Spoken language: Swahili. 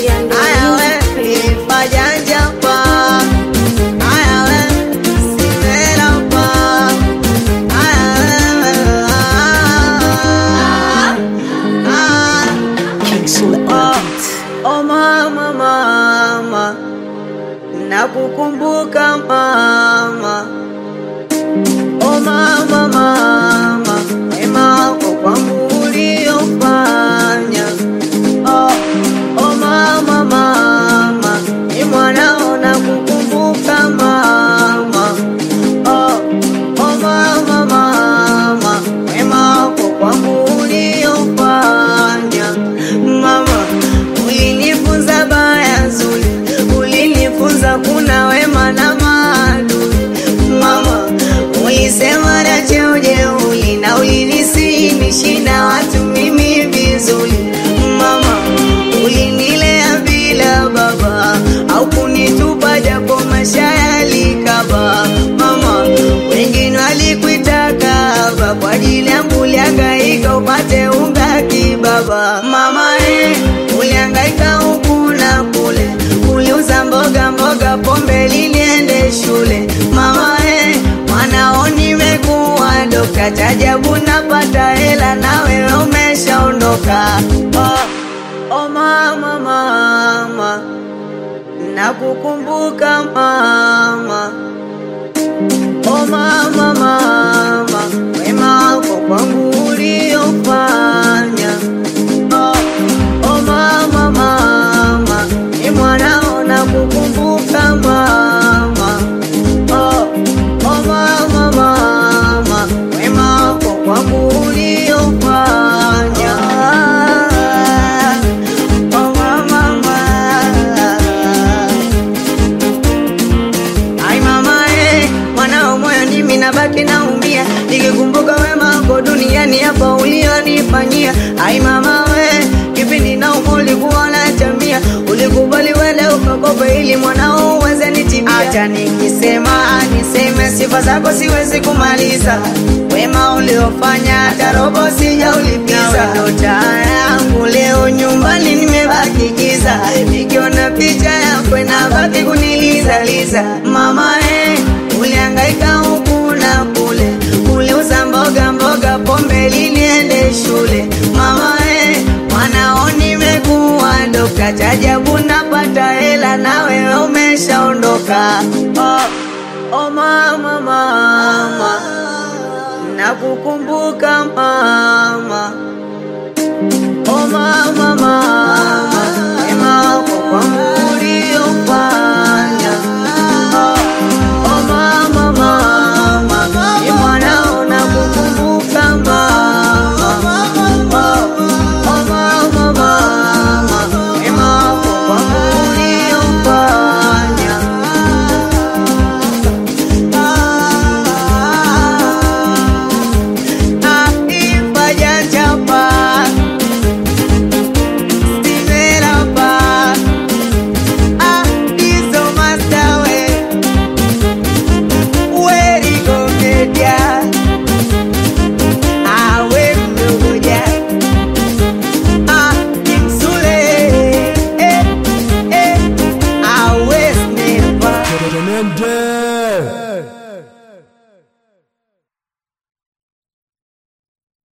Aya we, nilifajanja pa. Aya we, simela pa. Aya we, ah, ah. Oh, oh mama, mama, nakukumbuka mama. Oh mama, mama, wema wako kwangu uliofanya. Oh, oh mama, mama, ni mwanao nakukumbuka mama. Oh, oh mama, mama, wema wako kwangu uliofanya. Mama, ulinifunza baya zuri, ulinifunza kuna wema na maadui. Mama, ulisema na cheo jeuli na ulinisihi na watu mimi vizuri. Mama, ulinilea bila baba au kunitupa japo maisha yalikaba. Mama, wengine walikuitaka haba kwa ajili yangu ulihangaika upate unga kibaba. Mama, eh, ulihangaika huku na kule, uliuza mboga mboga, pombe liniende shule. Mama, eh, mwanao nimekuwa dokta, chajabu napata hela na wewe umeshaondoka. Oh, oh mama, mama, nakukumbuka mama. Oh mama, mama, wema wako kwangu uliofanya. Oh, oh mama, mama, ni mwanao nakukumbuka mama. Oh, oh mama, mama, wema wako kwangu uliofanya. Oh mama, mama. Ai mama eh, mwanao moyo nimi nabaki naumia nikikumbuka wema wako duniani hapa ulionifanyia. Ai mama we, kipindi na ulikuwa unatamia, ulikubali wele ukakopa ili mwanao uweze nitibia. Acha nikisema niseme sifa zako siwezi kumaliza, wema uliofanya hata robo sijaulipiza. Ndo taa yangu leo nyumbani nimebaki giza, nikiona picha yako inabaki kunilizaliza. Mama eh, ulihangaika huku na kule, uliuza mboga mboga, pombe liniende shule. Mama eh, mwanao nimekuwa dokta, chajabu napata hela na wewe umeshaondoka. Oh, oh mama, mama, nakukumbuka mama. Oh mama, mama,